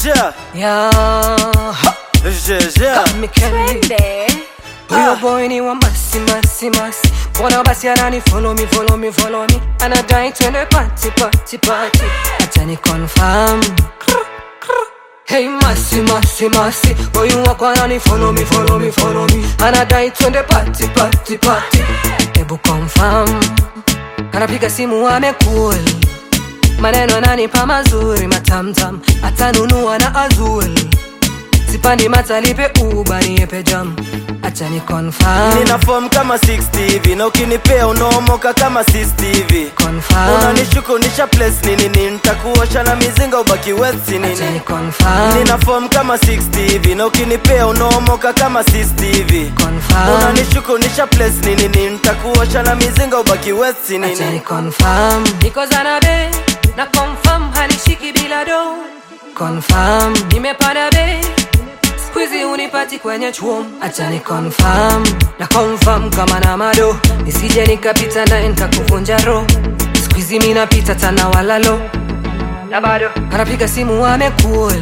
yeah, Yeah, ha, yeah, yeah. kama Candy. Huyo boy ni wa masi masi masi Mbona basi anani follow me follow me follow me Anadai twende party party party Acha ni confirm Hey masi masi masi Boy wako anani follow me follow me follow me Anadai twende party party party Ebu confirm Anapiga simu amekul Maneno ananipa mazuri matamtam Atanunua na azul Sipandi matalipe uba niepe jam Acha ni confirm nina form kama 60 hivi na ukinipea unaomoka kama 60 hivi confirm unanishuku nisha place nini nini nitakuosha na mizinga ubaki west Acha ni nini confirm nina form kama 60 hivi na ukinipea unaomoka kama 60 hivi confirm unanishuku nisha place nini nini nitakuosha na mizinga ubaki west Acha ni nini confirm Niko zanabe na confirm hanishiki bila do confirm nimepanda be Squeezy unipati kwenye chuom Acha ni confirm na confirm kama na mado Nisije nikapita naye nitakuvunja roho Squeezy mimi napita tana walalo na bado anapiga simu amekul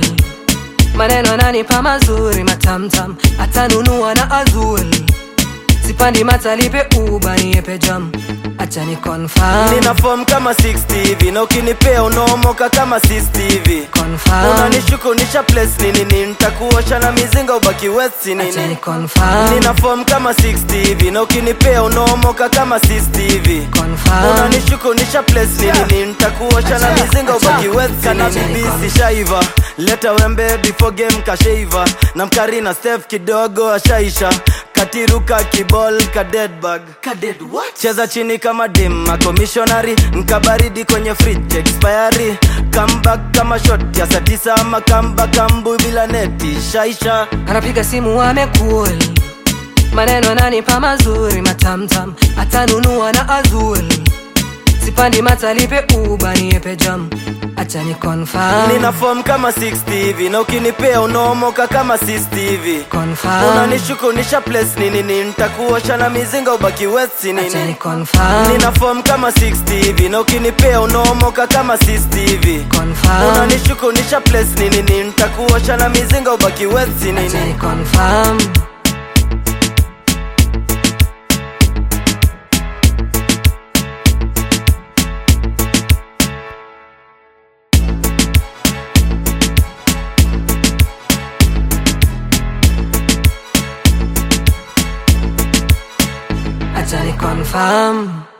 maneno ananipa mazuri matamtam atanunua na azul sipandi matalipe uba niepe jam acha ni confirm nina form kama 60 hivi na ukinipea unaomoka kama 60 hivi confirm unanishuku nisha place nini nini nitakuosha na mizinga ubaki west acha ni nini confirm nina form kama 60 hivi na ukinipea unaomoka kama 60 hivi confirm unanishuku nisha place nini nini nitakuosha na Acha, mizinga acha. ubaki west Acha, na acha, bibi acha. sishaiva leta wembe before game kashaiva na mkari na stef kidogo ashaisha katiruka kibol ka dead bag cheza chini kama dim makomishonari nkabaridi kwenye fridge expiry comeback kama shot ya saa tisa ama kamba kambu bila neti shaisha anapiga simu amekul maneno ananipa mazuri matamtam atanunua na azul sipandi matalipe uba niepe jam acha ni confirm nina form kama 60 hivi na ukinipea unaomoka kama 60 hivi confirm unanishuku nisha place nini nini nitakuosha na mizinga ubaki west acha ni nini confirm nina form kama 60 hivi na ukinipea unaomoka kama 60 hivi confirm unanishuku nisha place nini nini nitakuosha na mizinga ubaki west acha ni nini confirm acha ni confirm